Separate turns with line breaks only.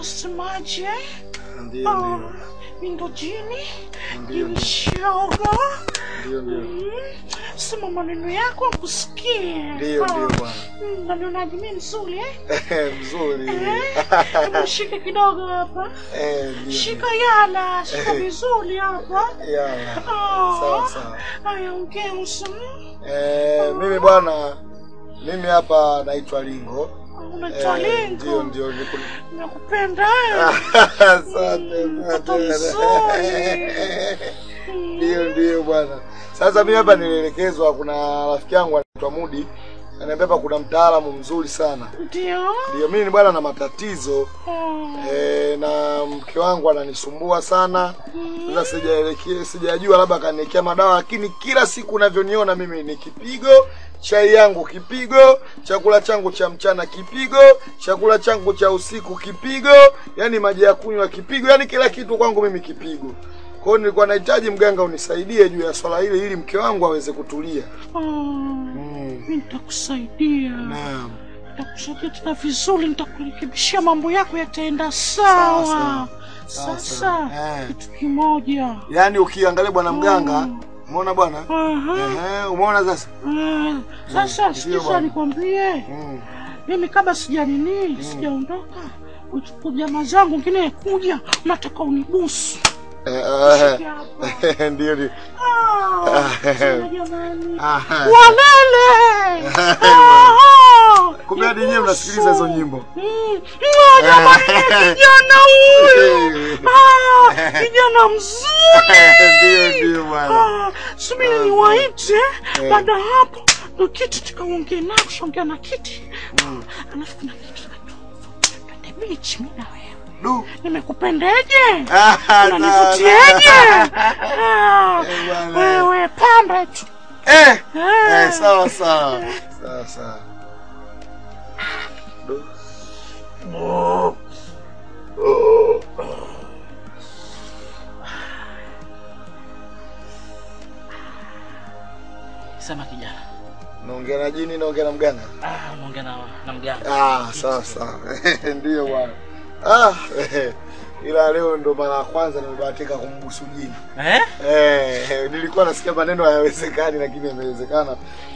unasemaje?
Ndio,
Ah,
ndio.
mimi ndo jini,
Ndio,
jini
ndio.
shoga.
Ndio, ndio.
Mm, Sema maneno yako akusikie.
Ndio, ndio bwana.
Mm, Nanionaje mimi mzuri eh?
Mzuri.
Hebu shika kidogo hapa.
Eh, ndio.
Shika yala, shika
Eh.
vizuri hapa.
Yala.
Ah,
Sawa, sawa.
Haya, ongea usema.
Eh, mimi bwana, mimi hapa naitwa Lingo.
Unaitwa
Eh, Ndio,
Lingo.
ndio. niku-
Nakupenda eh.
Asante.
Mtoto
asante.
mzuri.
Ndio, ndio bwana. Sasa mimi hapa nilielekezwa, kuna rafiki yangu anaitwa Mudi ananiambia hapa kuna mtaalamu mzuri sana.
Ndio.
Ndio, mimi ni bwana na matatizo
Ah.
e, na mke wangu ananisumbua sana. Sasa sijaelekea, sijajua labda kaniwekea madawa, lakini kila siku unavyoniona mimi ni kipigo, chai yangu kipigo, chakula changu cha mchana kipigo, chakula changu cha usiku kipigo, yani maji ya kunywa kipigo, yani kila kitu kwangu mimi kipigo. Kwa hiyo nilikuwa nahitaji mganga unisaidie juu ya swala hili ili mke wangu aweze kutulia.
Ah. Mimi nitakusaidia.
Naam.
Nitakusaidia tena vizuri, nitakurekebishia mambo yako yataenda
Sawa,
sawa.
sawa. Sawa,
Sasa
sawa. Eh.
kitu kimoja.
Yaani ukiangalia bwana mganga, umeona bwana?
Aha.
Ehe, umeona sasa?
Ah, Sasa
ndio
sikiza
bwana.
nikwambie,
Mm.
mimi kabla sijanini sijaondoka, uchukua jamaa zangu ngine kuja, nataka unibusu.
Eh, eh,
Shike hapa.
Ndio ndio.
Ah, sana jamani.
Aha.
Walele! Ah,
Kumbe hadi nyewe mnasikiliza hizo nyimbo.
Mm. Ah, jamani, kijana huyu Ah, kijana mzuri
Ndio ndio bwana.
Ah, subiri niwaite baada ya hapo ndo kiti tukaongea nao kushaongea na kiti alafu kuna kitu twende beach mi na wewe
Du.
nimekupendeje
Ah,
unanivutieje Ah,
Eh, bwana.
wewe panda tu
Eh.
Eh.
Eh, sawa sawa. Sawa sawa. Du.
Sema kijana.
Naongea na jini, naongea na mganga.
Ah, unaongea na, na mganga.
Ah, sawa sawa. Ndio bwana. Ah, ila leo ndo mara ya kwanza nimebahatika kumbusu jini.
Eh?
Eh, nilikuwa nasikia maneno hayawezekani lakini yamewezekana.